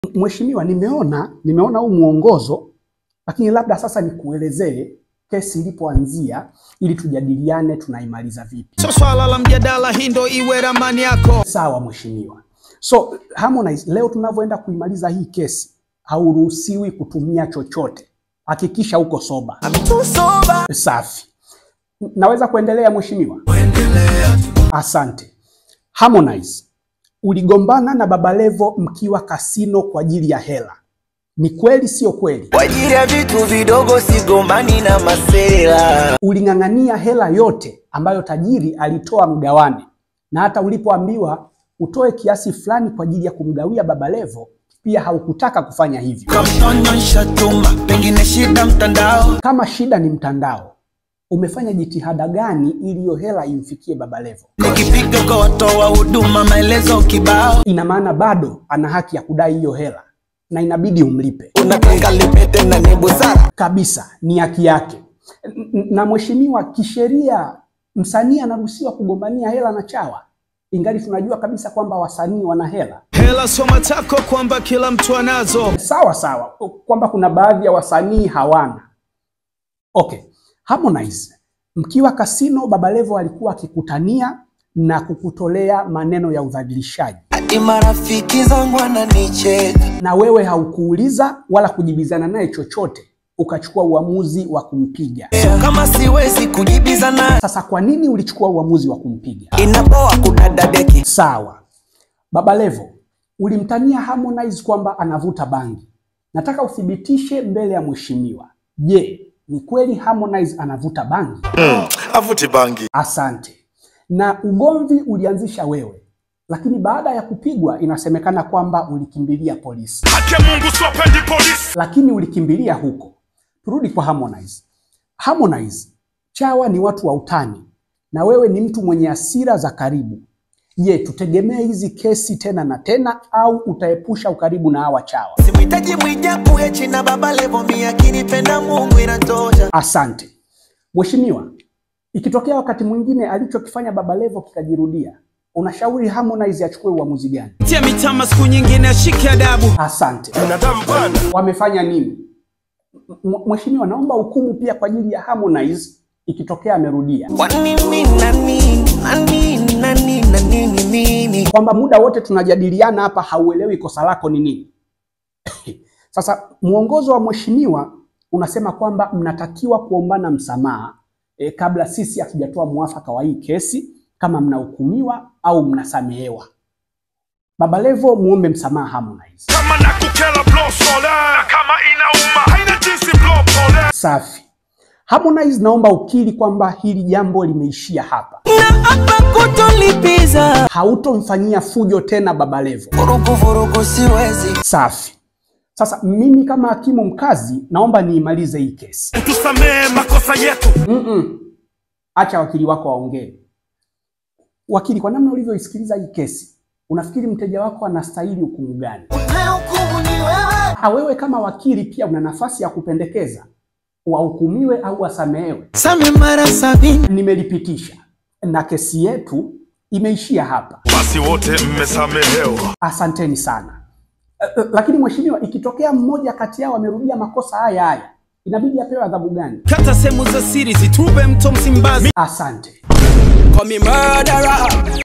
Mheshimiwa, nimeona nimeona huu mwongozo, lakini labda sasa nikuelezee kesi ilipoanzia ili tujadiliane tunaimaliza vipi. So swala la mjadala, hii ndo iwe ramani yako. Sawa mheshimiwa. So Harmonize, leo tunavyoenda kuimaliza hii kesi, hauruhusiwi kutumia chochote. Hakikisha uko soba. Safi. Naweza kuendelea mheshimiwa? Asante. Harmonize, uligombana na Baba Levo mkiwa kasino kwa ajili ya hela. Ni kweli sio kweli? Kwa ajili ya vitu vidogo sigombani na masela. Uling'ang'ania hela yote ambayo tajiri alitoa mgawane, na hata ulipoambiwa utoe kiasi fulani kwa ajili ya kumgawia Baba Levo pia haukutaka kufanya hivyo. Kamnyonyesha tuma, pengine shida mtandao. Kama shida ni mtandao, umefanya jitihada gani ili hiyo hela imfikie Baba Levo? Nikipiga kwa watoa huduma maelezo kibao. Ina maana bado ana haki ya kudai hiyo hela na inabidi umlipe Unataka lipete na ni busara. kabisa, ni haki yake. N- Na mheshimiwa, kisheria msanii anaruhusiwa kugombania hela na chawa, ingali tunajua kabisa kwamba wasanii wana hela. Hela soma tako kwamba kila mtu anazo. Sawa sawa, kwamba kuna baadhi ya wasanii hawana. Okay, Harmonize, mkiwa kasino, Baba Levo alikuwa akikutania na kukutolea maneno ya udhalilishaji, Hadi marafiki zangu wananicheka. na wewe haukuuliza wala kujibizana naye chochote, ukachukua uamuzi wa kumpiga. Kama siwezi kujibizana, Sasa kwa nini ulichukua uamuzi wa kumpiga? inapoa kudadadeki. Sawa, Baba Levo, ulimtania Harmonize kwamba anavuta bangi. Nataka uthibitishe mbele ya mheshimiwa. Je, ni kweli Harmonize anavuta bangi? avuti bangi Asante. Na ugomvi ulianzisha wewe, lakini baada ya kupigwa inasemekana kwamba ulikimbilia polisi. hake mungu siwapendi polisi Lakini ulikimbilia huko. Turudi kwa Harmonize. Harmonize, chawa ni watu wa utani na wewe ni mtu mwenye hasira za karibu. Je, tutegemee hizi kesi tena na tena au utaepusha ukaribu na hawa chawa? Simhitaji mwijaku echi na baba levo mi akinipenda Mungu inatosha. Asante. Mheshimiwa, ikitokea wakati mwingine alichokifanya Baba Levo kikajirudia, unashauri Harmonize achukue uamuzi gani? Tia mitama siku nyingine ashike adabu. Asante. binadamu bwana Wamefanya nini? M- Mheshimiwa, naomba hukumu pia kwa ajili ya Harmonize ikitokea amerudia, Kwani mi nani nani nani nani nini? kwamba muda wote tunajadiliana hapa hauelewi kosa lako ni nini. Sasa mwongozo wa mheshimiwa unasema kwamba mnatakiwa kuombana msamaha e, kabla sisi hatujatoa mwafaka wa hii kesi, kama mnahukumiwa au mnasamehewa. Baba Levo, muombe msamaha Harmonize. kama na kukela blow sole na kama inauma haina jinsi blow pole Safi. Harmonize, naomba ukiri kwamba hili jambo limeishia hapa, Na hapa kutolipiza. hautomfanyia fujo tena Baba Levo. Vurugu vurugu siwezi. Safi. Sasa mimi kama hakimu mkazi naomba niimalize hii kesi. tusamehe makosa yetu Mm-mm. Acha wakili wako waongee. Wakili, kwa namna ulivyoisikiliza hii kesi, unafikiri mteja wako anastahili hukumu gani? Hukumu ni wewe. Ha, wewe kama wakili pia una nafasi ya kupendekeza wahukumiwe au wasamehewe. Same mara sabini. Nimelipitisha na kesi yetu imeishia hapa. basi wote mmesamehewa Asanteni sana. Eh, eh, Lakini mheshimiwa, ikitokea mmoja kati yao amerudia makosa haya haya, inabidi apewe adhabu gani? Kata sehemu za siri zitupe mto Msimbazi. Asante. Call me murderer.